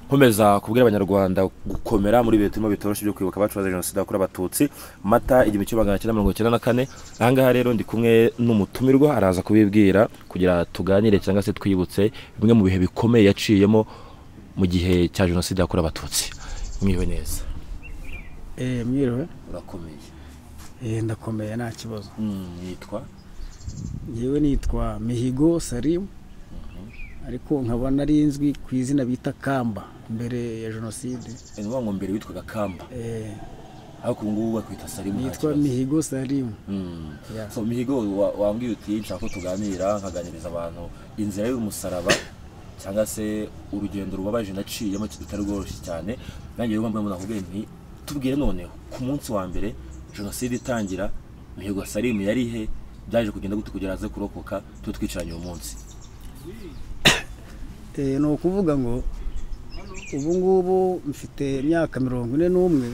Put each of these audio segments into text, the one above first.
nkomeza kubwira abanyarwanda gukomera muri bihe turimo bitoroshye byo kwibuka abacu bazize jenoside yakorewe abatutsi mata igihumbi kimwe magana cyenda mirongo icyenda na kane ahangaha rero ndi kumwe n'umutumirwa araza kubibwira kugira tuganire cyangwa se twibutse bimwe mu bihe bikomeye yaciyemo mu gihe cya jenoside yakorewe abatutsi mwiwe neza Eh, mwiriwe urakomeye Eh, ndakomeye nta kibazo yitwa ngewe nitwa mihigo salimu ariko nkaba nari nzwi ku izina bita kamba mbere ya jenoside ni ngombwa ngo mbere witwaga kamba Eh, ariko ubu ngubu bakwita salimu nta nitwa kibazo. mihigo salimu Mm. Yeah. so mihigo wa- wambwiye uti nshaka ko tuganira nkaganiriza abantu inzira y'umusaraba cyangwa se urugendo rubabaje naciyemo rutari rworoshye cyane nanjye rero mbona nakubwiye nti tubwire noneho ku munsi wa mbere jenoside itangira mihigo salimu yari he byaje kugenda gute kugira aze kurokoka tube twicaranye uyu munsi Eh, ni ukuvuga ngo ubu ngubu mfite imyaka mirongo ine n'umwe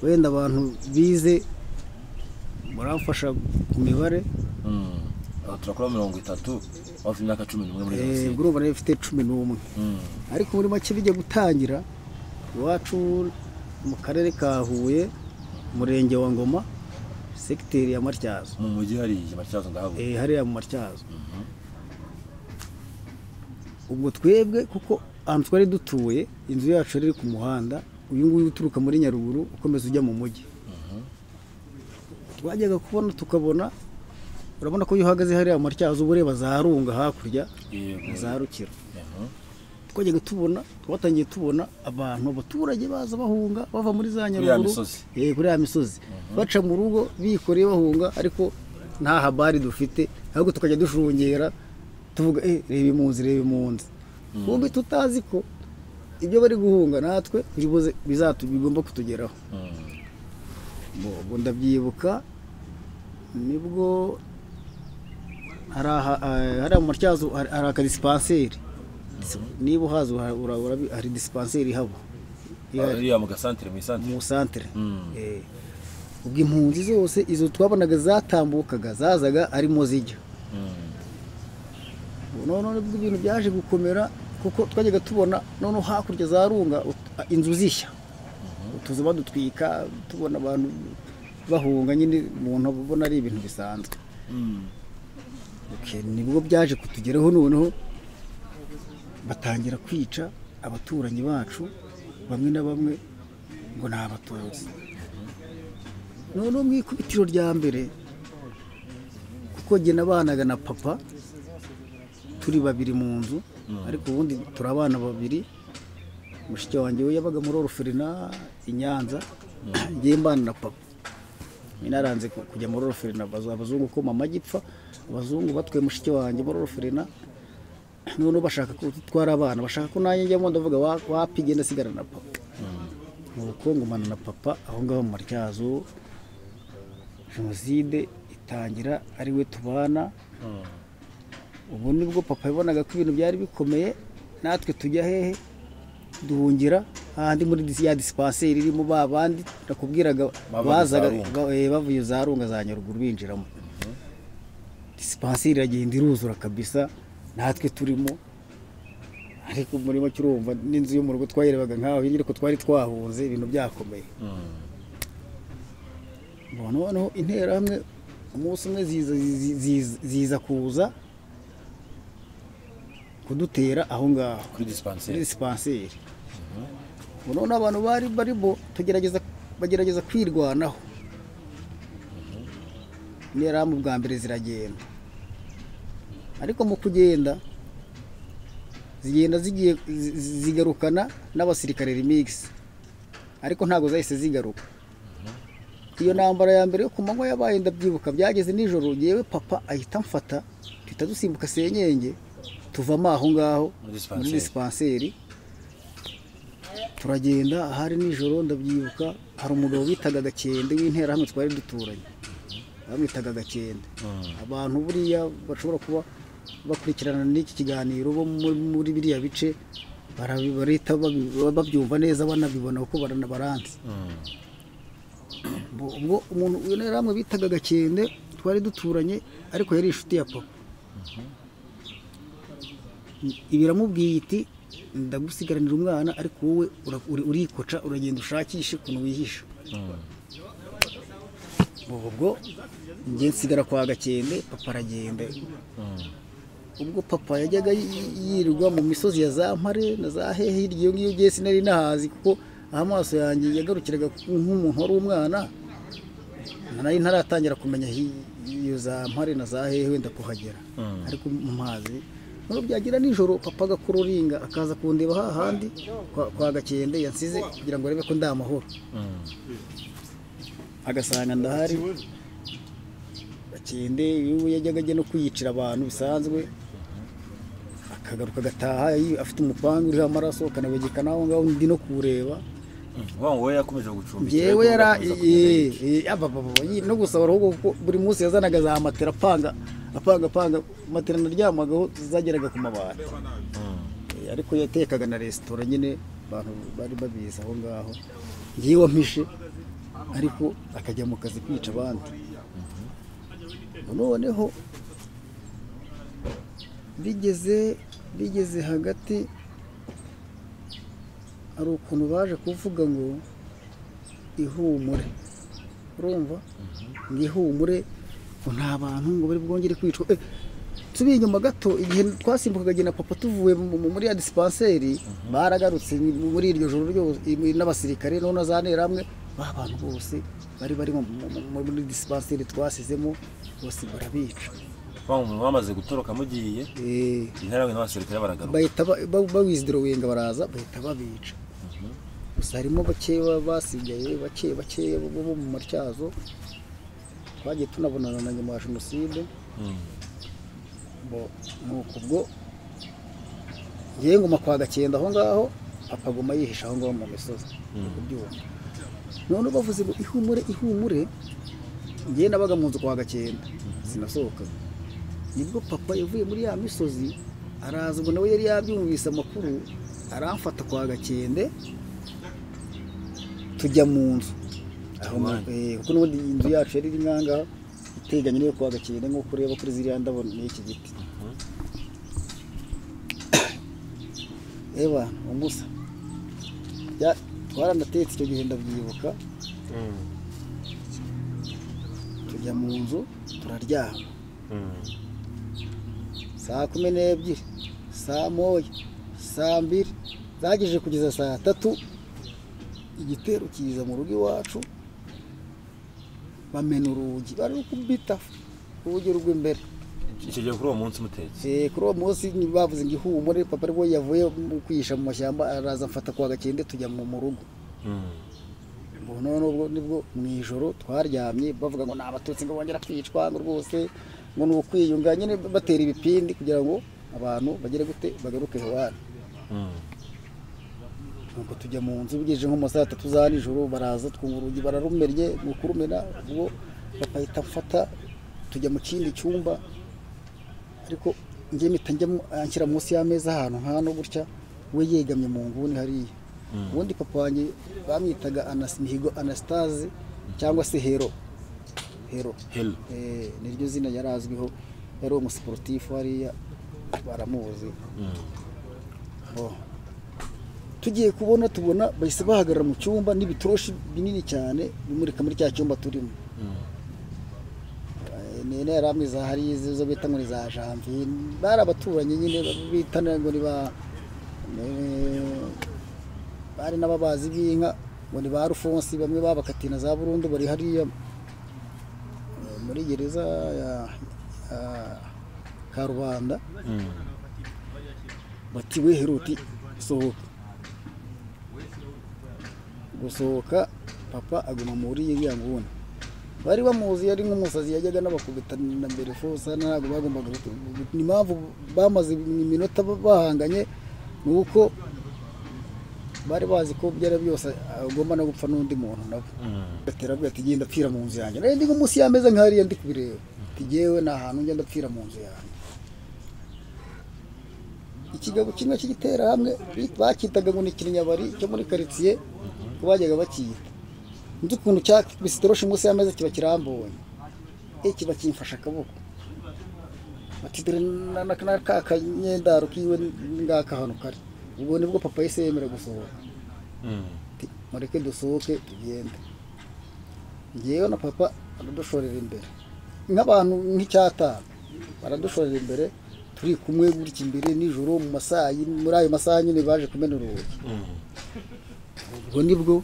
wenda abantu bize muramfasha ku mibare Mm. Aho turakora mirongo itatu hafi imyaka cumi n'umwe muri Eh, ubwo jenoside urumva nayo mfite cumi n'umwe Mm. ariko muri make bijya gutangira iwacu mu karere ka huye umurenge wa ngoma segiteri ya matyazo mu mujyi hari igihe matyazo ndahabona Eh, hariya mu matyazo ubwo twebwe kuko ahantu twari dutuye inzu yacu yari iri ku muhanda uyu nguyu uturuka muri nyaruguru ukomeza ujya mu mujyi twajyaga kubona tukabona urabona ko iyo uhagaze hariya mu matyazo uba ureba za runga hakurya na yego za rukiro Mhm. twajyaga tubona twatangiye tubona abantu abaturage baza bahunga bava muri za ya nyaruguru misozi. Eh, kuri ya misozi baca mu rugo bikoreye bahunga ariko nta habari dufite ahubwo tukajya dushungera tuvuga eh, reba impunzi reba impunzi twumve tutazi ko ibyo bari guhunga natwe bibuze- bizatu bigomba kutugeraho Mm. Bo- ubwo ndabyibuka nibwo hari aha- eh, hariya mu matyazo hari hari aka disipanseri niba uhazi ura- ura- urabi- hari disipanseri ihaba ihari ariya mu gasantere mu isantere mu santere Mm. Eh, ubwo impunzi zose izo twabonaga zatambukaga zazaga arimo zijya Mm. Ubu noneho nibwo ibintu byaje gukomera kuko twajyaga tubona noneho hakurya za runga ut- inzu zishya utuzu badutwika tubona abantu bahunga nyine umuntu abona ari ibintu bisanzwe Mm. Okay, nibwo byaje kutugeraho noneho batangira kwica abaturanyi bacu bamwe na bamwe ngo ni abatutsi noneho mu ikubitiro rya mbere kuko jye nabanaga na papa turi babiri mu nzu ariko ubundi turabana babiri mushiki wanjye we yabaga muri oroferina i nyanza ngiye mbana na papa nararanze ku- kujya muri oroferina baza abazungu ko mama agipfa abazungu batwaye mushiki wanjye muri oroferina noneho bashaka ko dutwara abana bashaka ko nanjye njyamo ndavuga wa- wapi genda sigara na papa nuko ngumana na papa aho ngaho mu matyazo jenoside itangira ari we tubana Mm. ubu nibwo papa yabonaga ko ibintu byari bikomeye natwe tujya hehe duhungira ahandi muri disi- ya disipanseri irimo ba bandi nakubwiraga Babaga bazaga za Runga. ba- eh, bavuye za runga za nyaruguru binjiramo disipanseri iragenda iruzura kabisa natwe turimo ariko muri make urumva n'inzu yo mu rugo twayirebaga nk'aho hirya ariko twari twahunze ibintu byakomeye Mm. Ngo noneho interahamwe umunsi umwe ziza, ziza- ziza- ziza kuza kudutera aho ngaho kuri muri disipanseri disipanseri Ngo noneho abantu bari barimo tugerageza bagerageza kwirwanaho interahamwe bwa mbere ziragenda ariko mu kugenda zigenda zigiye zi- zi- zigarukana n'abasirikare remix ariko ntabwo zahise zigaruka iyo ntambara ya mbere yo ku manywa yabaye ndabyibuka byageze nijoro yewe papa ahita amfata duhita dusimbuka senyenge tuvamo aho ngaho Muri dispanseri. muri disipanseri turagenda hari nijoro ndabyibuka hari umugabo bitaga gakende w'interahamwe twari duturanye bamwitaga gakende abantu buriya bashobora kuba bakurikirana n'iki kiganiro bo mu- muri biriya bice barabi- barahita babi- babyumva neza banabibona kuko barana- baranzi Mm. Ubwo- ubwo umuntu w'interahamwe bitaga gakende twari duturanye ariko yari inshuti ya papa I- biramubwiye iti ndagusigaranira umwana ariko wowe ura- uri- urikoca uragenda ushakishe ukuntu wihisha ubu ubwo njye nsigara kwa gakende papa aragenda ubwo papa yajyaga yi- yirirwa mu misozi ya za mpare na za hehe hirya iyo ngiyo ngiye sinari nahazi kuko aho amaso yanjye yagarukiraga nk'umuntu wari umwana nari ntaratangira kumenya hi- iyo za mpare na za hehe wenda kuhagera Mm. ariko mu mazi noneho byagira nijoro papa agakururinga akaza kundeba hahandi kwa, kwa gakende yansize kugira ngo arebe ko ndi amahoro agasanga ndahari gakende yewe yajyaga ajya no kwiyicira abantu bisanzwe akagaruka agataha yi- afite umupangu uriho amaraso akanabegeka n'aho ngaho ndi no kuwureba wa wowe yakomeje gucumbikira ngewe ariko yara ugakomeza eh, kumureba. eh, aba- aba- aba, yi- no gusabara ahubwo kuko buri munsi yazanaga za matera apanga apanga apanga matera naryamagaho zageraga ku mabati Eh, ariko yatekaga na resitora nyine abantu bari babizi aho ngaho ngiye wampishe ariko akajya mu kazi kwica abandi noneho bigeze bigeze hagati hari ukuntu baje kuvuga ngo ihumure urumva ngo ihumure ngo nta bantu ngo bari bwongere kwicwa Eh, tubiye inyuma gato igihe twasimbukaga jye na papa tuvuye mu- mu- muri ya disipanseri baragarutse mu- muri iryo joro ryose i- n'abasirikare noneho na za nterahamwe ba bantu bose bari bari mu- mu- mu- muri disipanseri twasizemo bose barabica wa muntu wamaze gutoroka mugiye Eh, interahamwe n'abasirikare baragaruka bahita ba- ba- bawizidoruwenga baraza bahita babica gusa harimo bake baba basigaye bake bake bo bo mu matyazo twagiye tunabonana na nyuma ya jenoside Mm. bo nuko ubwo ngewe nguma kwa gakenda aho ngaho apagoma yihisha aho ngaho mu misozi ku byuma noneho bavuze ngo ihumure ihumure ngewe nabaga mu nzu kwa gakenda sinasohokaga nibwo papa yavuye muri ya misozi araza ubwo nawe yari yabyumvise amakuru aramfata kwa gakende tujya mu nzu aho mu- Iwanyu. eh, kuko n'ubundi inzu yacu yari iri ngangaha iteganye n'iyo kwa gakende nk'uko ureba kuri ziriya ndabo n'iki giti eba umusa Ya- twaranatetse icyo gihe ndabyibuka tujya mu nzu turaryama saa kumi n'ebyiri saa moya saa mbiri zagejeje kugeza saa tatu igitero kiza mu rugo iwacu bamena urugi bari kubita urugi rw'imbere icyo gihe kuri uwo munsi mutetse Eh, kuri uwo munsi ni- bavuze ngo ihumure papa aribwo yavuye mu kwihisha mu mashyamba araza amfata kwa gakende tujya mu mu rugo Ubu noneho ubwo nibwo mu ijoro twaryamye bavuga ngo ni abatutsi ngo bongera kwicwa ngo rwose ngo ni ukwiyunga nyine batera ibipindi kugira ngo abantu bagere gute bagaruke iwabo nuko tujya mu nzu bigejeje nko mu ma saa tatu za nijoro baraza twumva urugi bararumennye ni ukurumena ubwo bagahita mfata tujya mu kindi cyumba ariko njye mpita njyamo anshyira munsi y'ameza ahantu hano gutya we yegamye mu nguni hariya ubundi papa wanjye bamwitaga Anas- mihigo anastase cyangwa se hero hero helo Eh, niryo zina yari azwiho yari umusiporutifu hariya baramuzi Oh. tugiye kubona tubona bahise bahagarara mu cyumba n'ibitoroshi binini cyane bimurika muri cya cyumba turimo Eh, nene yari ameze hari izo bita ngo ni za janvier bari abaturanyi nyine bitana ngo ni ba eh, bari n'ababazi b'inka ngo ni ba rufonsi bamwe babakatiye na za burundu bari hariya eh, muri gereza ya ya karubanda bati we heruti sohoka gusohoka papa aguma muri iriya nguni bari bamuzi yari nk'umusazi yajyaga n'abakubitana mbere fosa ntabwo bagombaga gutu- ni impamvu bamaze iminota bahanganye ni uko bari bazi ko byari byose agomba no gupfa n'undi muntu nabo gatera avuga ati genda apfira mu nzu yanjye nari ndi nko munsi y'ameza nk'ahariya ndi kubireba ati jyewe ni ahantu ngenda apfira mu nzu yanjye ikigabo kimwe cy'igiterahamwe bakitaga ngo ni kirinyabari cyo muri karitsiye ko bajyaga bakita nzi ukuntu cyakubise itoroshi munsi y'ameza kiba kirambuye eh kiba kimfashe akaboko ati dore na- na- na ka kanyendaro kiwe ngaka hano kari ubwo nibwo papa yahise yemera gusohoka ati mureke dusohoke tugende ngewe na papa baradushorera imbere nk'abantu nk'icyatanu baradushorera imbere turi kumwe gutya imbere nijoro mu masaha y'in- muri ayo masaha nyine baje kumena urugi ubwo nibwo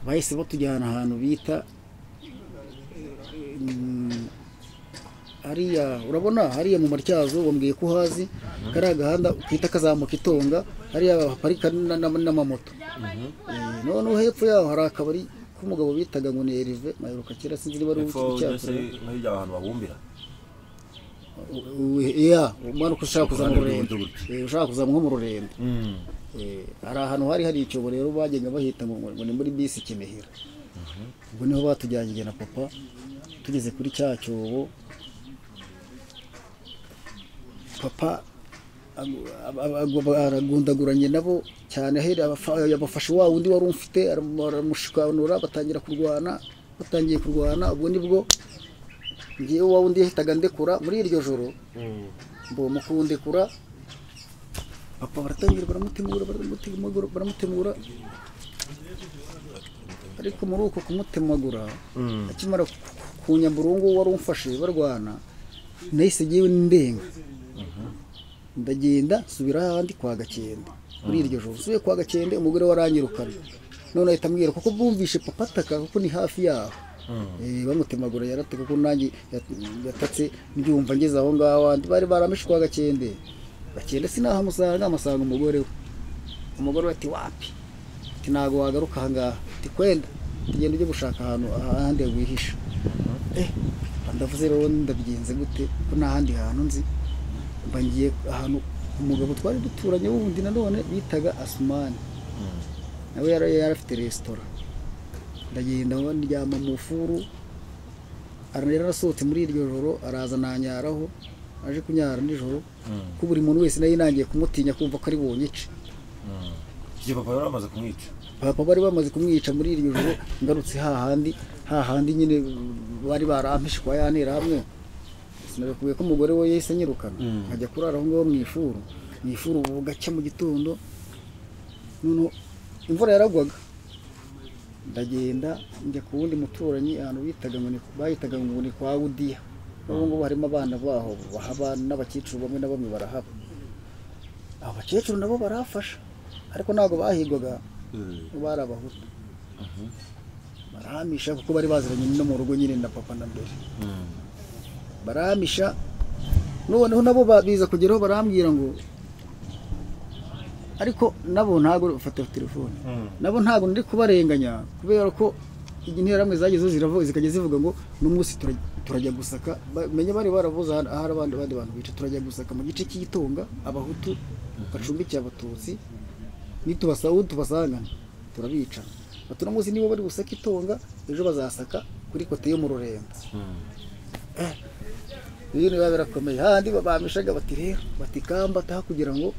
bahise batujyana ahantu bita mm, hariya urabona hariya mu matyazo bambwiye ko uhazi kariya gahanda twita kazamuka itonga hariya haparika na- na- n'amamoto Eh, noneho hepfo yaho hari akabari k'umugabo bitaga ngo ni erive maheruka kera sinzi niba ari hepfo mbese ubucyakora nk'irya abantu babumbira ya umwana uko ushaka kuza mu Kuruhande rurembo rw'iburyo. Eh, ushaka kuza nko mu rurembo Eh, hari ahantu hari hari icyobo rero bagenda bahita ngo ngo ni muri bisi Kinihira ubwo niho batujyanye jye na papa tugeze kuri cya cyobo papa agu- ab- ab- agu- aragundaguranye nabo cyane ahera abafa- yabafashe wa wundi wari umfite aramu- aramushikanura batangira kurwana batangiye kurwana ubwo nibwo ngewe wa wundi yahitaga ndekura muri iryo joro mbo mukundekura papa baratangira baramutemura baramutemagura baramutemura ariko muri uko kumutemagura akimara ku- kunyambura uwo nguwo wari umfashe barwana nahise ngewe ndenga ndagenda nsubira ahandi kwa gakende muri iryo joro nsubiye kwa gakende umugore waranyirukanye none ahita ambwira kuko bumvishe papa ataka kuko ni hafi yaho Eh, bamutemagura yarate kuko nanjye yat- yatatse mbyumva ngeze aho ngaho andi bari barameshe kwa gakende gakende sinahamusanga amusanga umugore we umugore we ati wapi ati ntabwo wagaruka aha ngaha ati kwenda ati genda ujye gushaka ahantu ahandi wihisha eh ndavuze rero ndabigenze gute ko nta handi hantu nzi mba ngiye ahantu umugabo twari duturanye wundi nanone bitaga asumani nawe yari yari afite resitora ndagenda aho ndyama mu furu ara- yari arasohotse muri iryo joro araza nanyaraho aje kunyara nijoro ko buri muntu wese nayo yinangiye kumutinya kumva ko ari bunyice igihe papa yari amaze kumwica papa bari bamaze kumwica muri iryo joro ngarutse hahandi hahandi nyine bari barampishe kwa yanira hamwe sinabikuye ko umugore we yahise anyirukana nkajya kurara aho ngaho mu ifuru mu ifuru bugacya mu gitondo noneho imvura yaragwaga ndagenda njya ku wundi muturanyi ahantu bitaga ngo ni- bahitaga ngo ni kwa Udiya n'ubu ngubu harimo abana baho bahaba n'abakecuru bamwe na bamwe barahaba abo bakecuru nabo barahafasha ariko ntabwo bahigwaga bari abahutu barahamisha kuko bari baziranye no mu rugo nyine na papa na mbere barahamisha noneho nabo ba- biza kugeraho barambwira ngo ariko nabo ntabwo bafata telefone nabo ntabwo ndi kubarenganya kubera ko interahamwe zagezeho ziravuga zikajya zivuga ngo n'umunsi turaj- turajya gusaka bamenye bari baravuze ahari ahari abandi abandi bantu bica turajya gusaka mu gice cy'igitonga abahutu bacumbikiye abatutsi nitubasaba tubasangane turabica bati uno munsi niba bari gusaka itonga ejo bazasaka kuri kote yo mu rurembo ibintu biba birakomeye handi bamishaga bati rero bati kamba taha kugira ngo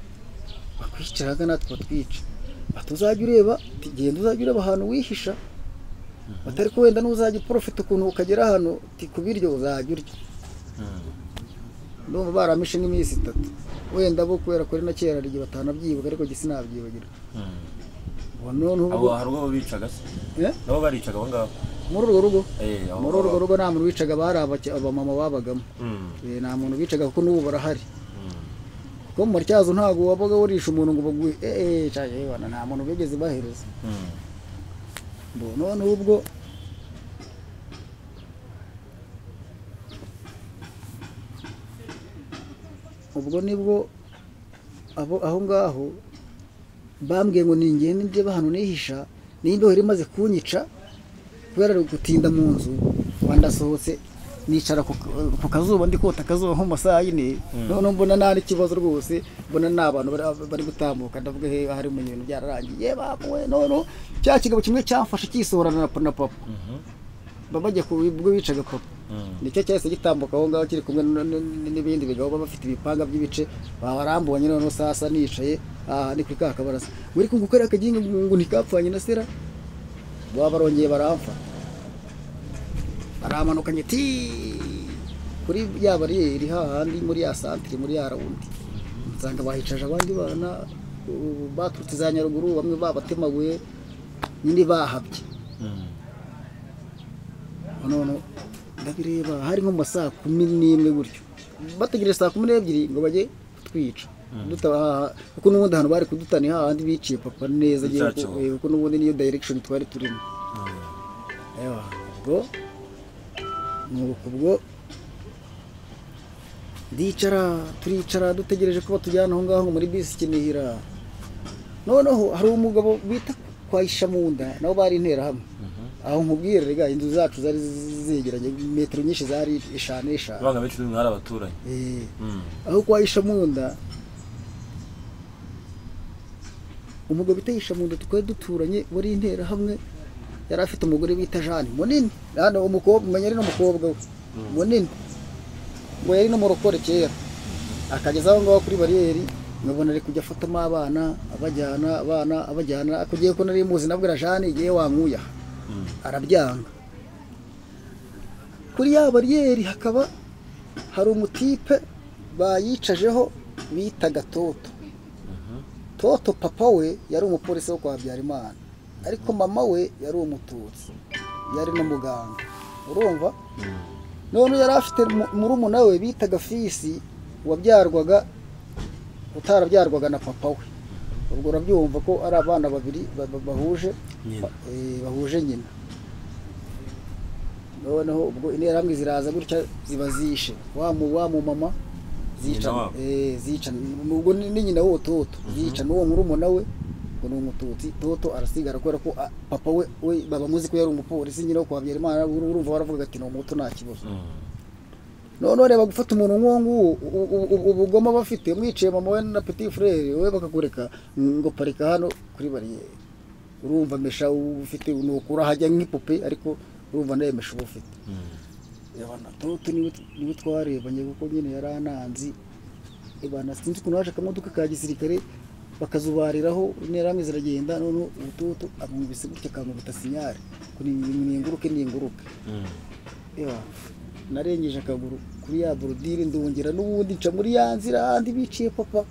bakwicaraga natwe batwica bati uzajya ureba ati genda uzajya ureba ahantu wihisha batari ko wenda n'uzajya uporofita ukuntu ukagera hano ati ku biryo uzajya urya ndumva baramishe nk'iminsi itatu wenda bo kubera ko ari na kera hari igihe batanabyibuka ariko jye sinabyibagirwa ubu noneho abo ubwo- hari ubwo bicaga se Eh? nabo baricaga abo ngabo muri urwo rugo Eh, aho- muri urwo rugo nta muntu wicaga bari abake- abamama babagamo Eh, nta muntu bicaga kuko n'ubu barahari kuko mu matyazo ntabwo wabaga wurisha umuntu ngo baguhe eee cyane yewana nta muntu bigeze bahereza ngo noneho ubwo ubwo nibwo abo aho ngaho bambwiye ngo ningende ndeba ahantu nihisha n'imbeho yari imaze kunyica kubera gutinda mu nzu wandasohotse nicara ku ku kazuba ndi kota akazuba nko mu masaha y'ine noneho mbona nta n'ikibazo rwose mbona nta bantu bari- bari gutambuka ndavuga he ahari mu bintu byararangiye "Ye, babuwe noneho cya kigabo kimwe cyamfashe cyisohorana na pa- na papa baba bajya ku ubwo bicaga papa nicyo cyahise gitambuka aho ngaho kiri kumwe n- n- n'ibindi bigabo baba bafite ibipanga by'ibice babarambonye noneho sasa nicaye aha ni kuri ka kabaraza muri kunguka rero akaginga ngo ntikapfanye na sera baba barongeye baramfa baramanukanye ti kuri ya bariyeri hahandi muri ya santire muri ya rawundi nsanga bahicaje abandi bana uh, baturutse za nyaruguru bamwe babatemaguye nyine bahabye none ndabireba hari nko mu ma saa kumi n'imwe gutyo bategereje saa kumi n'ebyiri ngo bajye kutwica dutaha kuko n'ubundi ahantu bari kudutana hahandi biciye papa neza agiye Icyacu. kuko- eh, kuko n'ubundi niyo direction twari turimo Ewa, ubwo nuko ubwo ndicara turicara dutegereje ko batujyana aho ngaho muri bisi kinihira noneho hari umugabo bita kwayisha mu nda nabo bari interahamwe aho nkubwira rega inzu zacu zari zegeranye metero nyinshi zari eshanu eshanu abana benshi mwari abaturanyi Eh, Mm. aho kwa Ishamunda umugabo bita Ishamunda twari duturanye muri intera hamwe yari afite umugore bita Jane munini hano umukobwa umenya ari n'umukobwa we munini ngo yari n'umurokore kera akageza aho ngaho kuri bariyeri nkabona ari kujya afatamo abana abajyana abana abajyana kugiye ko nari muzi nabwira Jane igihe wankuye aha." arabyanga kuri ya bariyeri hakaba hari umutipe bayicajeho bitaga toto toto papa we yari umupolisi wo kwa habyarimana ariko mama we yari umututsi yari n'umuganga urumva none yari afite mu- murumuna we bitaga fisi wabyarwaga utarabyarwaga na papa we ubwo urabyumva ko ari abana babiri ba- ba- bahuje Nyina. ba- eh, bahuje nyina noneho ubwo interahamwe ziraza gutya ziba zishe wa mu wa mu mama Nyina zicana wabo. eh zicana ubwo ni ni nyina w'uwo toto zicana uwo murumuna we ngo ni umututsi toto arasigara kubera ko ah, papa we we babamuzi ko yari umupolisi nyina wo kwa Habyarimana uru- urumva waravugaga ati ni umuto nta kibazo noneho reba gufata umuntu nk'uwo nguwo u- u- u- ubugome bafite mwiciye mama we na petit frere we bakakureka ngo parika hano kuri bariyeri urumva mesha uba ufite ni ukurahajya nk'ipupe ariko urumva nawe mesha uba ufite yabona toto niwe niwe twarebanye kuko nyine yari ananzi ibana sinzi ukuntu haje akamodoka ka gisirikare bakazubariraho interahamwe ziragenda none ubu toto amwumvise gutya akankubita sinyari ngo ni- ni- ninguruke ninguruke Ewa, narengeje akaguru kuri ya borodire ndongera n'ubundi nca muri ya nzira handi biciye papa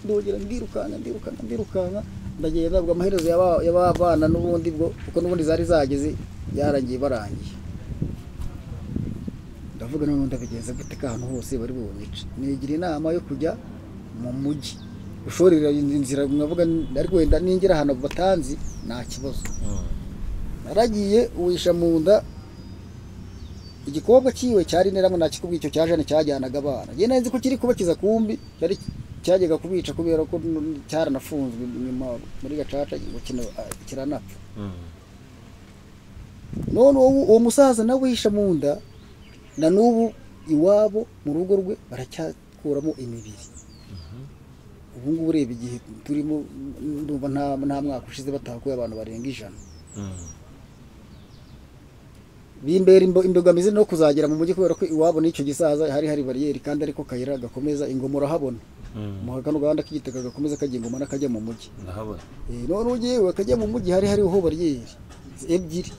ndongera ndirukanka ndirukanka ndirukanka ndagenda ubwo amaherezo yaba- y'ababana n'ubundi bwo kuko n'ubundi zari zageze yarangiye barangiye ndavuga none ndabigenza gute ko ahantu hose bari bunyice nigira inama yo kujya mu mujyi ushorera inzira mwavuga ariko wenda ninjira ahantu batanzi nta kibazo naragiye uwisha mu nda igikobwa cyiwe cyari neramo nakikubwiye icyo cya jane cyajyanaga abana njye nari nzi ko kiri kubakiza kumbi cyari cyajyaga kubica kubera ko n- cyaranafunzwe nyuma muri gacaca ngo kino- ah, kiranapfa none uwo uwo musaza nawe yihisha mu nda na n'ubu iwabo mu rugo rwe baracyakuramo imibiri ubu ngubu ureba igihe turimo ndumva nta nta mwaka ushize batahakuye abantu barenga ijana bimbera imbo- imbogamizi no kuzagera mu mujyi kubera ko iwabo n'icyo gisaza hari hari bariyeri kandi ariko kayira gakomeza ingoma urahabona mu kano gahanda k'igitaka gakomeza kajya ingoma n'akajya mu mujyi ndahabona Eh, none ugiye akajya mu mujyi hari hariho bariyeri ebyiri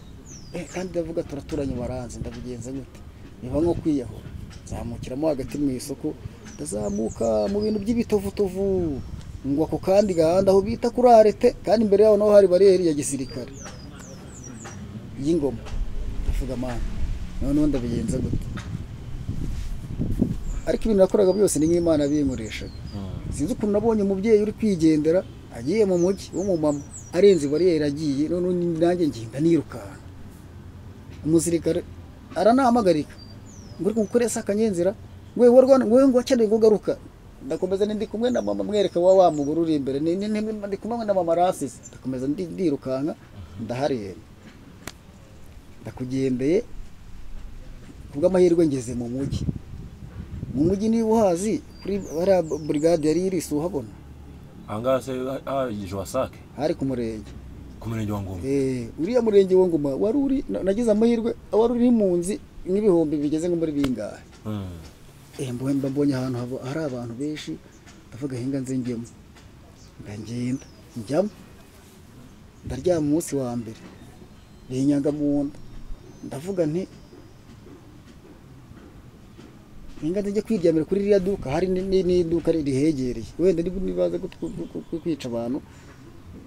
Eh, kandi ndavuga turaturanye baranze ndabigenza gute niba nko kwiyahura nzamukiramo hagati mu isoko ndazamuka mu bintu by'ibitovutovu ngo ako kandi gahanda aho bita kuri arete kandi imbere yaho naho hari bariyeri ya gisirikare y'ingoma ndavuga mana noneho ndabigenza gute ariko ibintu nakoraga byose ni nk'imana binkoreshaga sinzi ukuntu nabonye umubyeyi uri kwigendera agiye mu mujyi w'umumama arenze bariyeri agiye none nanjye ngenda nirukanka umusirikare aranahamagarika ngo ariko ukoreye se akanyenzira ngo wowe rwana ngo wowe ngo wakeneye ngo ugaruka ndakomeza ndi kumwe na mama mwereka wa wa mugore uri imbere ni ni- ni- ndi kumwe na mama rasize ndakomeza ndi- ndirukanka ndahareba ndakugendeye kubw'amahirwe ngeze mu mujyi mu mujyi niba uhazi kuri bariya burigade yari iri si uhabona ahangaha se hahagije wasake hari ku murenge ku murenge wa ngoma Eh, uriya murenge wa ngoma wari uri na- nagize amahirwe wari uri impunzi n'ibihumbi bigeze nko muri bingahe Mm. Eh, mbo- mba mbonye ahantu habo- hari abantu benshi ndavuga hinga nze njyemo ndagenda njyamo ndaryama umunsi wa mbere binyaga mu nda ndavuga nti ninga nzajya kwiryamira kuri ririya duka hari ni- ni- n'iduka rihegereye wenda niba nibaza kutw- ku- ku- kwica abantu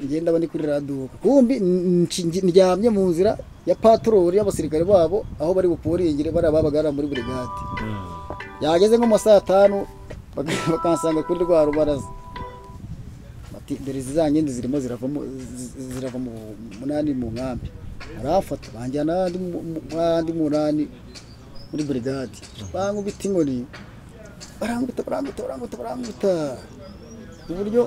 ngenda aba ni kuri ririya duka kumbi n- nshingi- ndyamye mu nzira ya patorori y'abasirikare babo aho bari buporingire bariya babaga bari muri burigade yageze nko mu ma saa tanu baka- bakansanga kuri rwa rubaraza bati dore izi za nkindi zirimo zirava mu- zi- zi- zirava mu munani mu nkambi baramfata banjyana ahandi mu- mu- ahandi munani muri burigade bankubita inkoni baranguta baranguta baranguta baranguta ku buryo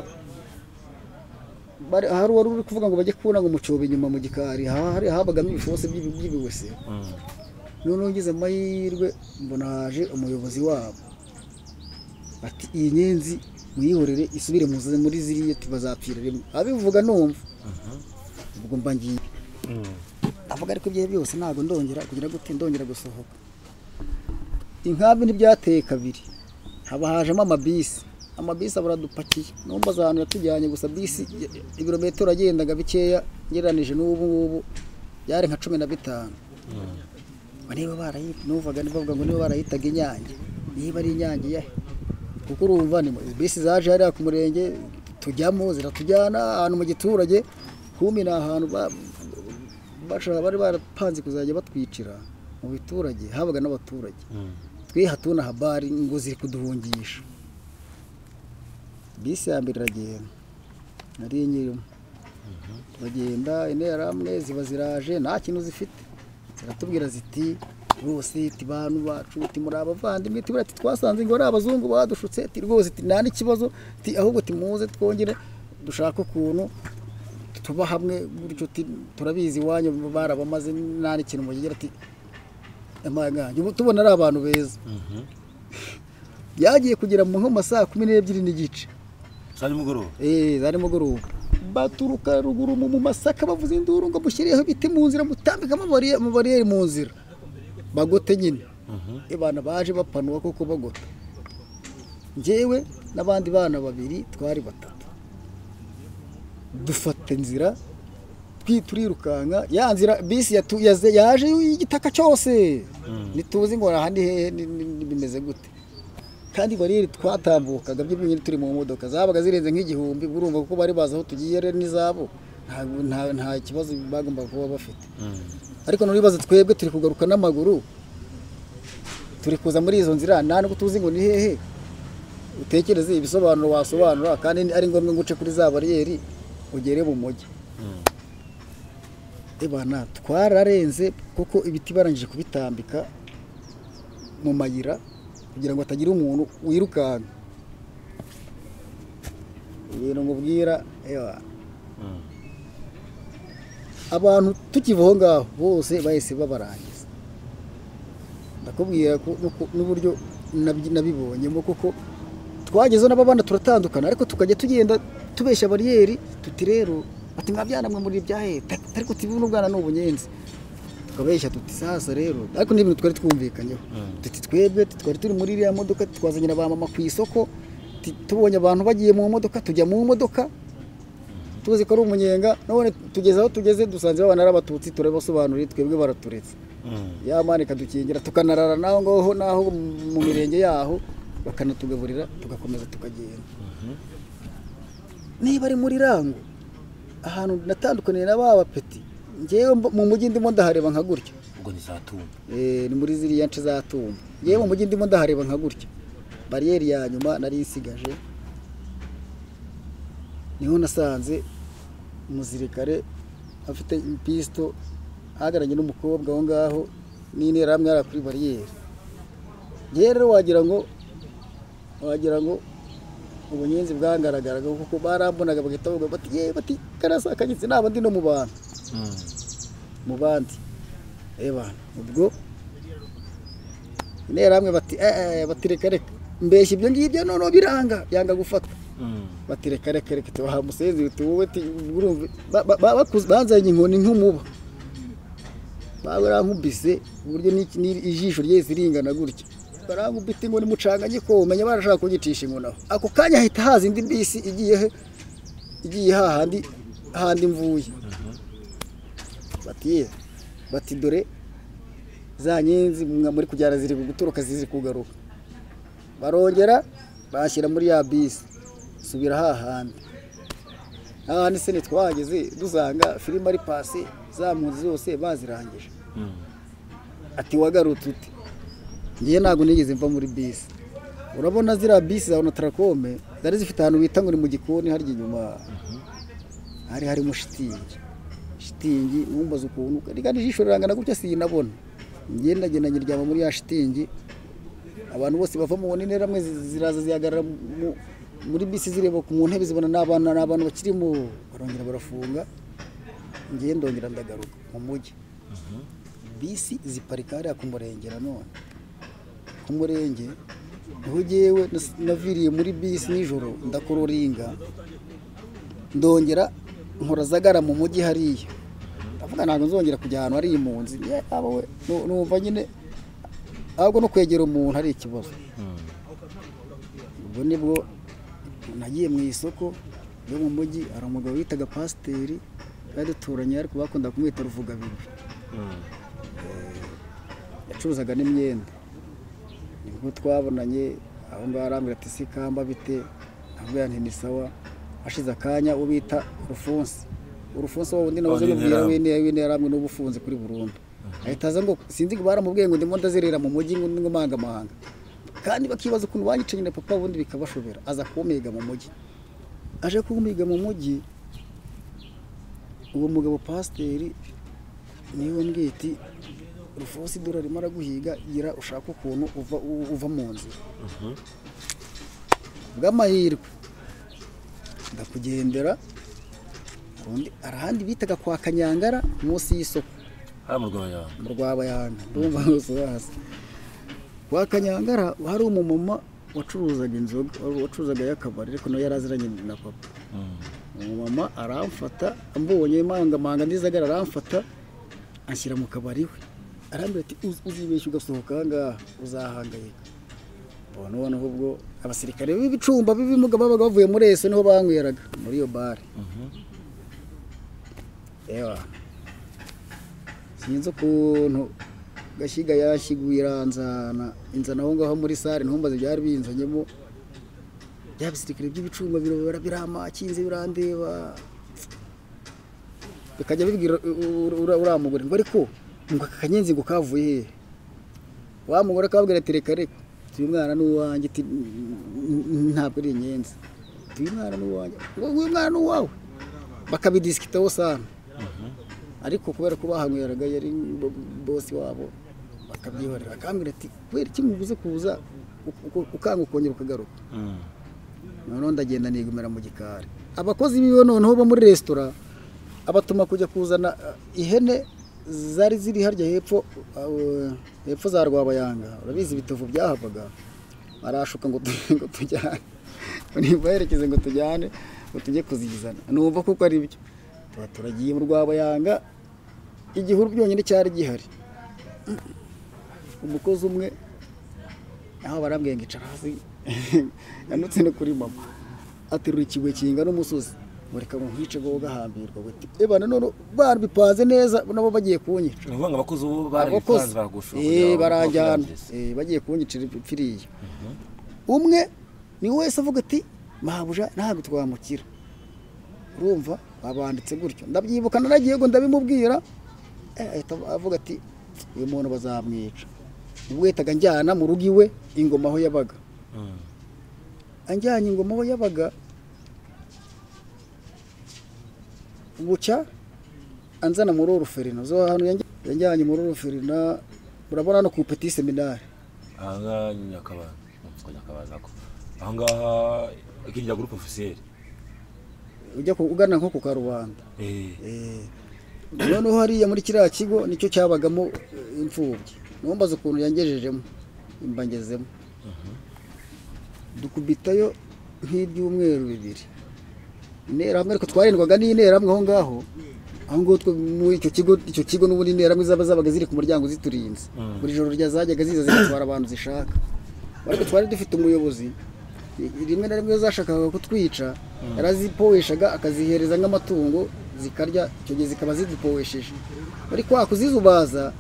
bari- hari uwari uri kuvuga ngo bajye kubona ngo mucobe inyuma mu gikari ha- hari habagamo ibifosi by'ibi- by'ibiwese noneho ngize amahirwe mbona haje umuyobozi wabo ati iyi nyenzi muyihorere isubire muze muri ziriya ntibazapfira rimwe abivuga numva ubwo mba ngiye avuga ariko ibyo byose ntabwo ndongera kugira gute ndongera gusohoka inkambi ntibyateye kabiri haba hajemo amabisi amabisi aba aradupakiye numva aza ahantu yatujyanye gusa bisi ya- ibirometero yagendaga bikeya ngereranije n'ubu ngubu byari nka cumi na bitanu Ngo niba barayita numvaga bavuga ngo niba barayitaga inyange niba ari inyange iyahe kuko urumva ni bisi zaje hariya ku murenge tujyamo ziratujyana ahantu mu giturage kumbi ni ahantu ba- bashaka bari barapanze kuzajya batwicira mu biturage habaga n'abaturage twihatuna habari ngo ziri kuduhungisha bisi ya mbere iragenda nari nyirimo turagenda interahamwe ziba ziraje nta kintu zifite ziratubwira ziti rwose ti bantu bacu ti muri abavandimwe tubura ati twasanze ngo ari abazungu badushutse ti rwose ti nta n'ikibazo ti ahubwo timuze twongere dushake ukuntu tuba hamwe gutyo ti turabizi iwanyu barabamaze nta n'ikintu mugira ati amaganje ubu tubona ari abantu beza byagiye kugera mu nko mu ma saa kumi n'ebyiri n'igice saa nimugoroba Eh, za nimugoroba baturuka ruguru mu mu masaka bavuza induru ngo mushyireho ibiti mu nzira mutambike amabariye- amabariyeri mu nzira bagote nyine abana baje bapanuka kuko bagota njyewe n'abandi bana babiri twari batatu dufata inzira twi- turirukanka ya nzira bisi yatu- yaze- yaje y'igitaka cyose ntituzi ngo ahandi hehe ni- ni- ni- bimeze gute kandi bariyeri twatambukaga byo byonyine turi mu modoka zabaga zirenze nk'igihumbi urumva kuko bari bazi aho tugiye rero n'izabo ntabwo- nta- nta kibazo bagombaga kuba bafite ariko nuribaza twebwe turi kugaruka n'amaguru turi kuza muri izo nzira nta nubwo tuzi ngo ni hehe utekereze ibisobanuro wasobanura kandi ni- ari ngombwa ngo uce kuri za bariyeri ugere mu mujyi ebana twararenze kuko ibiti barangije kubitambika mu mayira kugira ngo hatagira umuntu wirukanka ibintu nkubwira ewa abantu tukiva aho ngaho bose bahise babarangiza ndakubwira ko nuko- n'uburyo nabyi- nabibonyemo kuko twagezeho n'ababana turatandukana ariko tukajya tugenda tubeshya bariyeri tuti rero ati mwabyana mwe muri ibya heta ariko tubi n'ubwana ni ubunyenzi tukabeshya tuti sasa rero ariko ni ibintu twari twumvikanyeho tuti twebwe tuti twari turi muri iriya modoka twazanye na ba mama ku isoko ti- tubonye abantu bagiye mu modoka tujya mu modoka tuzi ko ari umunyenga none tugeze aho tugeze dusanze babana ari abatutsi turabasobanuriye twebwe baraturetse yamana ikadukingira tukanarara naho ngaho naho mu mirenge yaho bakanatugaburira tugakomeza tukagenda niba ari muri rango ahantu natandukaniye na ba bapeti ngewe mb- mu mujyi ndimo ndahareba nka gutya ubwo ni saa tuma Eh, ni muri ziriya nce za tumba ngewe mu mujyi ndimo ndahareba nka gutya bariyeri ya nyuma nari isigaje niho nasanze umusirikare afite ipisito ahagararanye n'umukobwa aho ngaho n'interahamwe hariya kuri bariyeri ngewe rero wagira ngo wagira ngo ubunyenzi bwangaragaraga kuko barambonaga bagahita bavuga bati yewe bati karasa kagitse naba ndi no mu bantu mu bandi reba ubwo interahamwe bati "Eh, eh, bati reka reka mbeshya ibyo ngibyo noneho biranga yanga gufata bati reka reka reka tubaha umusenzi tuwuwe banzanye inkoni nk'umuba barankubise ku buryo n'iki- n'iri- ijisho ryese ringana gutya barankubita inkoni mucanga nyikomenya barashaka kunyicisha inkoni aho ako kanya hahita haza indi bisi igiye he- igiye hahandi hahandi mvuye bati "Ye, bati dore za nyenzi mwa muri kujyana ziri guturuka ziri kugaruka barongera bashyira muri ya bisi subira hahandi hahandi se ntitwahageze dusanga filime ari pasi za mpunzi zose bazirangije ati wagarutse uti ngewe ntabwo nigeze mva muri bisi urabona ziriya bisi za onotarakome zari zifite ahantu bita ngo ni mu gikoni harya inyuma hari harimo shitingi shitingi wumbaza ukuntu rigana ijisho rirangana gutya sinabona ngenda ngenda nyiryama muri ya shitingi abantu bose bava mu ntera ramwe ziraza zihagarara mu- muri bisi zireba ku- mu ntebe zibona n'abana n'abantu bakirimo barongera barafunga ngenda ndongera ndagaruka mu mujyi bisi ziparika hariya ku murenge nanone ku murenge niho ngewe nas- naviriye muri bisi nijoro ndakororinga ndongera nkora zagara mu mujyi hariya ndavuga ntabwo nzongera kujya ahantu hari impunzi ye aba we nu- numva nyine ahubwo no kwegera umuntu ari ikibazo ubwo nibwo nagiye mu isoko ryo mu mujyi hari umugabo witaga pasiteri twari duturanye ariko bakunda kumwita ruvugabigwi yacuruzaga n'imyenda nibwo twabonanye aho ngaho arambwira ati si kamba bite ntabwo yanti ni sawa hashize akanya ubita urufunsi urufunsi wowe undi nawe Oh, ni mubwira Interahamwe. w'intera w'intera hamwe n'ubu ufunze kuri burundu ahita aza ngo sinzi ngo baramubwiye ngo ndimo ndazerera mu mujyi ngo ngo mangamahanga kandi bakibaza ukuntu banyicanye na papa ubundi bikabashobera aza kumiga mu mujyi aje kumiga mu mujyi uwo mugabo pasiteri niwe mbwiti rufosi idorari imara guhiga gira ushaka ukuntu uva, u- uva mu nzira bw'amahirwe ndakugendera hari undi- hari ahandi bitaga kwa kanyangara munsi y'isoko hariya mu rwanda mu rwabayanga ndumva hose hasi kwa kanyangara hari umumama wacuruzaga inzoga wacuruzaga y'akabari ariko nawe yari aziranye na papa umumama aramfata ambonye mangamanga ndizagara aramfata anshyira mu kabari we arambwira ati "Uz- uzibeshya ugasohoka aha ngaha uzahangayika ubwo noneho ubwo abasirikare b'ibicumba b'ibimuga babaga bavuye muri ese niho banyweraga muri iyo bare yewe sinzi ukuntu gashyiga yashiguye iranzana inzana aho ngaho muri sare ntumbaze byari binzanyemo bya bisirikare by'ibicumba birabara biramakinze birandeba bikajya bibwira u- u- ura- uriya mugore ngo ariko ngo aka kanyenzi ngo kavuye hehe wa mugore akababwira ati reka reka uyu mwana ni uwanjye ati "N- n- ntabwo ari inyenzi ati uyu mwana ni uwanjye ngo uyu mwana ni uwawe bakabidisikitaho sana ariko kubera ko bahanyweraga yari bo- bosi wabo bakabyihorera akambwira ati kubera iki mubuze kuza u- u- ukanga ukongera ukagaruka noneho ndagenda nigumira mu gikari abakozi biwe noneho bo muri resitora abatuma kujya kuzana eh, ihene zari ziri harya hepfo eh, hepfo za rwabayanga urabizi ibitovu byahavaga arashuka ngo tu- ngo tujyane nimba yerekeze ngo tujyane ngo tujye kuzizana numva kuko ari byo tuba turagiye mu rwabayanga igihuru byonyine cyari gihari umukozi umwe aho barambwiye ngo icara hasi yanutse no kuri mama aterura ikigwe kingana umusozi mureka ngo nkwice ngo gahambirwa buti ebana none bana bipanze neza nabo bagiye ni kunyica ukuvuga ngo abakozi ubu abakozi barabipanze baragushura Eh, kugira ngo barajyana bakwirangize. Eh, bagiye kunyicira ipfiriye umwe ni wese avuga ati mabuja ntabwo twamukira urumva babanditse gutyo ndabyibuka naragiye ngo ndabimubwira eh, ahita avuga ati uyu muntu bazamwica ubwo yahitaga njyana mu rugo iwe ingoma aho yabaga Mm. anjyanye ingoma aho yabaga bucya anzana muri oruferina zo ahantu yanjy- yanjyanye muri oruferina urabona no ku petit seminari aha ngaha ni nyakabaza nko nyakabaza ko aha ngaha kingira gurupe ofisiyeri ujya ku- ugana nko ku karubanda Eh, Eh, noneho hariya muri kiriya kigo nicyo cyabagamo eh, imfubyi numbaza ukuntu yangejejemo mbangezemo dukubitayo nk'ibyumweru bibiri interahamwe ariko twarindwaga n'interahamwe aho ngaho aho ngaho two- muri icyo kigo icyo kigo n'ubundi interahamwe zaba zabaga ziri ku muryango ziturinze buri joro rya zajyaga ziza zigatwara abantu zishaka ariko twari dufite umuyobozi i- rimwe na rimwe iyo zashakaga kutwica yarazipoeshaga akazihereza nk'amatungo zikarya icyo gihe zikaba zidupoesheje bari kwa kuzizubaza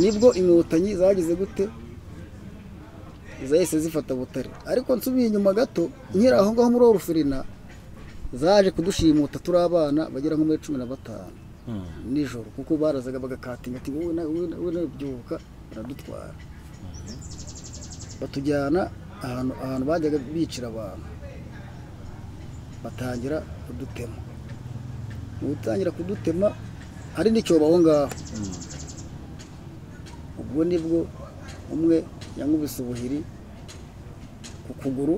nibwo inkotanyi zagize gute zahise zifata butare ariko nsubiye inyuma gato nkiri aho ngaho muri orufirina zaje kudushimuta turi abana bagera nko muri cumi na batanu nijoro kuko barazaga bagakatinga ati wowe nawe wowe nawe wowe nawe byuka baradutwara batujyana ahantu ahantu bajyaga bicira abantu batangira kudutema mu gutangira kudutema hari n'icyobo aho ngaho ubwo nibwo umwe yankubise ubuhiri ku kuguru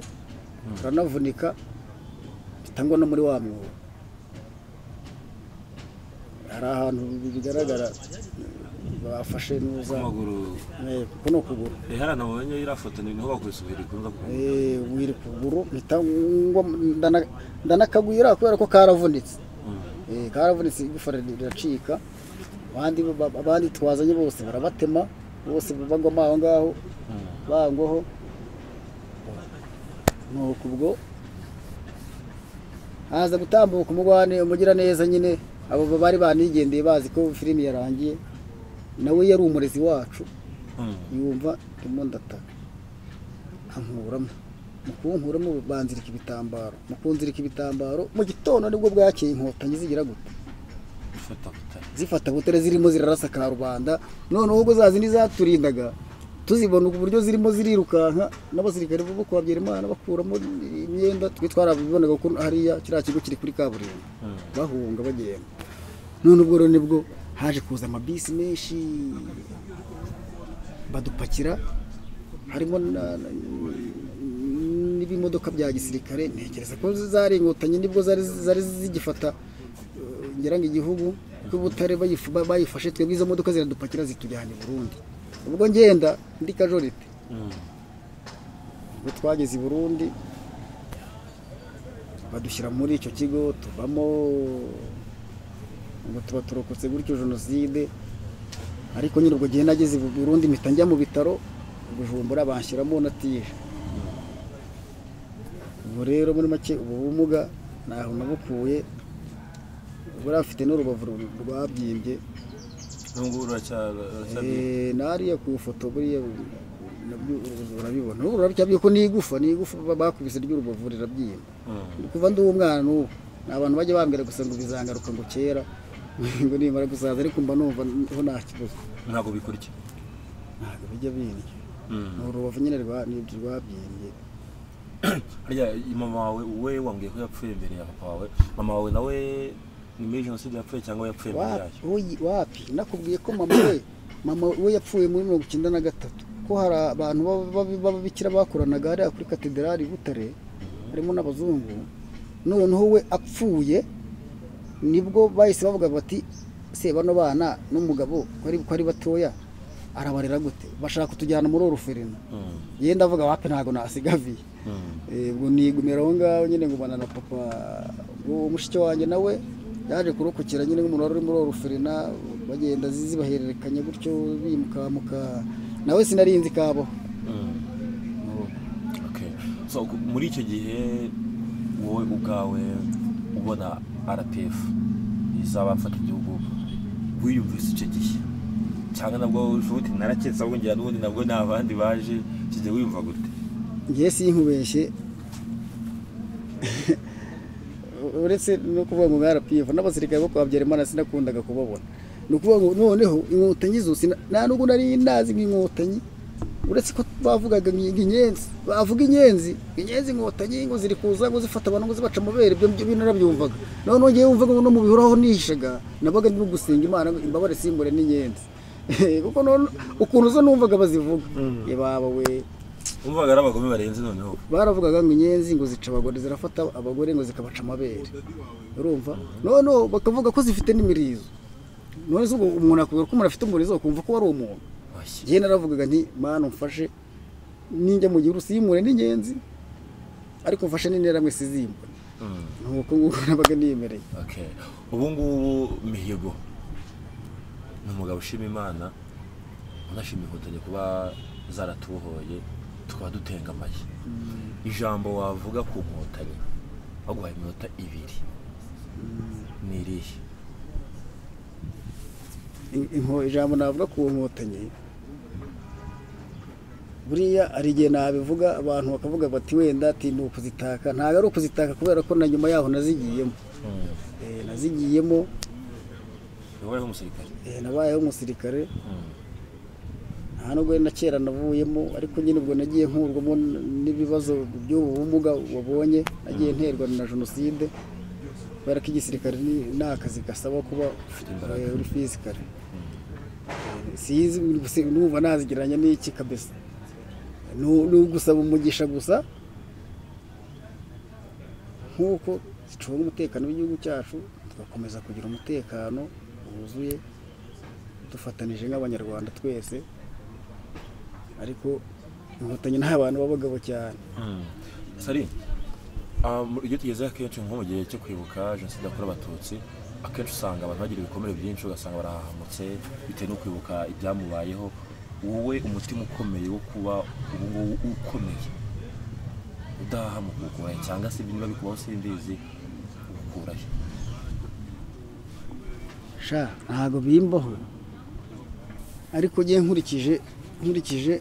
aranavunika bitangwa no muri wa mwobo hari ahantu bigaragara bafashe neza amaguru Eh, kuko ni ukuguru rihara nabonye iriya foto ni niho bakubise ubuhiri kuza kuvuga Eh, wiri kuguru mpita ngwa ndana- ndanakagwira kubera ko karavunitse Eh, karavunitse igufwa riracika abandi ba- abandi twazanye bose barabatema bose bagwamo aho ngaho bangwaho nuko ubwo haza gutambuka umugwane umugiraneza nyine abo bari banigendeye bazi ko filimi yarangiye nawe yari umurezi wacu yumva ndimo ndataka ankuramo mu kunkuramo banzirika ibitambaro mu kunzirika ibitambaro mu gitondo nibwo bwakeye inkotanyi zigira gute gufata butare zifata butare zirimo zirarasa ka rubanda noneho ubwo za zindi zaturindaga tuzibona ku buryo zirimo zirirukanka n'abasirikare bo kwa Byerimana bakuramo imyenda twe twarabibonaga ko hariya kiriya kigo kiri kuri kaburimbo bahunga bagenda none ubwo rero nibwo haje kuza amabisi menshi badupakira harimo na- na- n'ibimodoka bya gisirikare ntekereza ko zari inkotanyi nibwo zari zari zigifata eh, ngira ngo igihugu butare bayifashe twebwe izo modoka ziradupakira zitujyana i burundi ubwo ngenda ndi kajorite ubwo twageze i burundi badushyira muri icyo kigo tuvamo ngo tuba turokotse gutyo jenoside ariko nyine ubwo gihe nageze i burundi mpita njya mu bitaro gujumbura banshyiramo natije ubwo rero muri make ubu bumuga ntaho nabukuye ubwo yari afite n'urubavu ru- rwabyimbye n'ubwo uracyabiye Eh, nariya ku ifoto buriya nabyo urabibona ubu ruracyabyiye ko ni igufa ni igufa ba- bakubise ry'urubavu rirabyimba kuva ndi umwana n'ubu ni abantu bajya bambwira gusa ngo bizangaruka ngo kera ngo nimara gusaza ariko mba numva ho nta kibazo ntabwo bikurya ntabwo bijya bindya ni urubavu nyine rwa- nibyo rwabyimbye harya mama wawe we wambwiye ko yapfuye mbere ya papa wawe mama wawe nawe ni muri jenoside yapfuye cyangwa yapfuye mbere Wa- yayo uyi- wapi nakubwiye ko mama we mama we yapfuye muri mirongo icyenda na gatatu ko hari abantu baba- baba- b'ababikira bakoranaga hariya kuri katedrali i butare harimo n'abazungu noneho we apfuye nibwo bahise bavuga bati se bano bana n'umugabo ko ari ko ari batoya arabarera gute bashaka kutujyana muri oruferina Mm. yewe ndavuga wapi ntabwo nasigaviye Mm. Eh, ubwo nigumira aho ngaho nyine ngumana na papa ubwo mushiki wanjye nawe yaje kurokokera nyine nk'umuntu wari uri muri oruferina bagenda zi- zibahererekanya gutyo bimukamuka nawe sinarinzi kabo Mm. Okay. So, ku- muri icyo gihe wowe ubwawe ubona rpf izabafata igihugu wiyumvise icyo gihe cyangwa nabwo uti naraketse ahubwo ngira n'ubundi nabwo ni abandi baje icyo gihe wiyumva gute ngiye sinkubeshye uretse no kuvuga ngo mwarapiyevu n'abasirikare bo kwa Habyarimana sinakundaga kubabona ni ukuvuga ngo noneho inkotanyi zo sina- nta nubwo nari ndazi nk'inkotanyi uretse ko bavugaga ngo inyenzi bavuga inyenzi inyenzi inkotanyi ngo ziri kuza ngo zifata abantu ngo zibaca amabere ibyo ngibyo narabyumvaga noneho ngewe wumvaga ngo no mu bihuru aho nihishaga nabaga ndimo gusenga imana ngo imbabare simbure n'inyenzi kuko none ukuntu zo numvaga bazivuga ye baba we wumvaga ari abagome barenze noneho baravugaga ngo inyenzi ngo zica abagore zirafata abagore ngo zikabaca amabere urumva noneho bakavuga ko zifite n'imirizo none se ubwo umuntu akubwira ko umuntu afite umurizo akumva ko wari umuntu Washye. njyewe naravugaga nti mana umfashe ninjya mu gihuru siyimure n'inyenzi ariko mfashe n'interamwe sizimbure Mm. nuko nguko nabaga niyemereye Okay. ubu ngubu mihigo ni umugabo ushima imana unashima inkotanyi kuba zaratubohoye tukaba dutengamaye ijambo wavuga ku nkotanyi baguhaye iminota ibiri ni irihe In- inko- ijambo navuga ku nkotanyi buriya hari igihe nabivuga abantu bakavuga bati wenda ati ni ukuzitaka ntabwo ari ukuzitaka kubera ko na nyuma yaho nazigiyemo Eh, nazigiyemo wabayeho umusirikare eh, nabayeho umusirikare nta nubwo na kera navuyemo ariko nyine ubwo nagiye nkurwamo n'ibibazo by'ubu bumuga wabonye nagiye nterwa na jenoside kubera ko igisirikare ni- ni akazi gasaba kuba imbaraga. eh, uri fisikare sizi gusi- numva nazigereranya n'iki kabisa ni ni ugusaba umugisha gusa nk'uko ducunga umutekano w'igihugu cyacu tugakomeza kugira umutekano wuzuye dufatanije nk'abanyarwanda twese ariko inkotanyi ni abantu b'abagabo cyane sari ah, mu- iyo tugezeho akenshi nko mu gihe cyo kwibuka jenoside yakorewe abatutsi akenshi usanga abantu bagira ibikomere byinshi ugasanga barahahamutse bitewe no kwibuka ibyamubayeho wowe umutima ukomeye wo kuba ubu ngubu ukomeye udahahamuka ukubaye cyangwa se niba bikubaho simbizi ukurahe sha ntago bimbaho ariko njye nkurikije nkurikije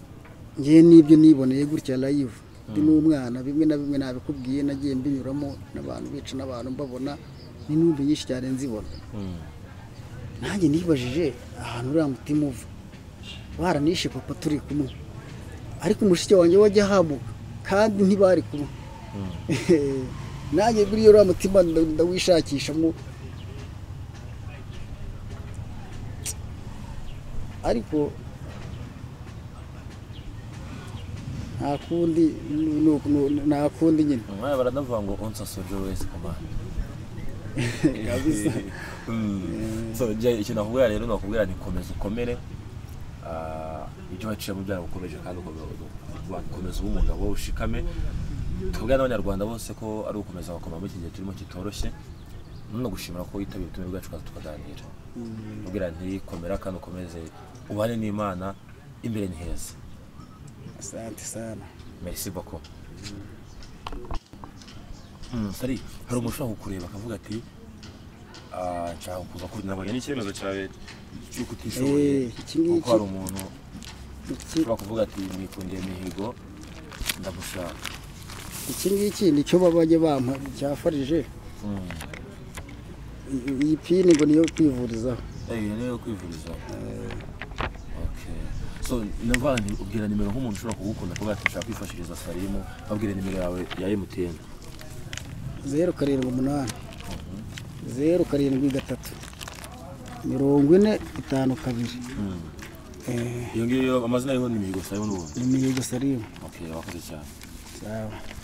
njye n'ibyo niboneye gutya live ndi n'umwana bimwe na bimwe nabikubwiye nagiye mbinyuramo n'abantu bica n'abantu mbabona ni n'ubu nyinshi cyane nzibona Mm. nanjye nibajije ahantu uriya mutima uva baranishe papa turi kumwe ariko mushiki wanjye wajya ahamuka kandi ntibari kumwe nanjye buriya uriya mutima nda- ndawishakishamo ariko nta kundi nu- nu- nu- nta kundi nyine Mwaya baranavuga ngo onsa sojo wese komanda. Kabisa. Mm. So je ikintu nakubwira rero nakubwira ni komeza ukomere. Ah, ibyo waciyemo byaragukomeje kandi ukomeza uba umugabo ushikame. Tubwira n'abanyarwanda bose ko ari ugukomeza bakoma muri iki gihe turimo kitoroshye. None gushimira ko yitabye ubutumire bwacu kandi tukaganira. Ubwira nti komera kandi ukomeze ubane n'Imana imbere ni heza. asante sana Merci beaucoup. Mm, Sari, hari umuntu ushobora kukureba akavuga ati "Ah, nshaka kuza kuri nabonye n'icyemezo cyawe cy'uko utishoboye Eh, iki ngiki- kuko hari umuntu Iki- ushobora kuvuga ati mwikundiye mihigo ndagushaka iki ngiki ni cyo babajya bampa cyafarije Mm. I- iyi pini ngo niyo kwivurizaho Eh, iyo niyo kwivuriza Okay. so ndavuga nti ubwira nimero nk'umuntu ushobora kugukunda kuvuga ati nshaka kwifashiriza Sarimu babwire nimero yawe ya MTN zeru karindwi umunani zeru karindwi gatatu mirongo ine itanu kabiri Mm. Eh, iyo ngiyo amazina yiho ni mihigo Sarimu n'ubundi ni mihigo sarimu okay wakoze cyane sawa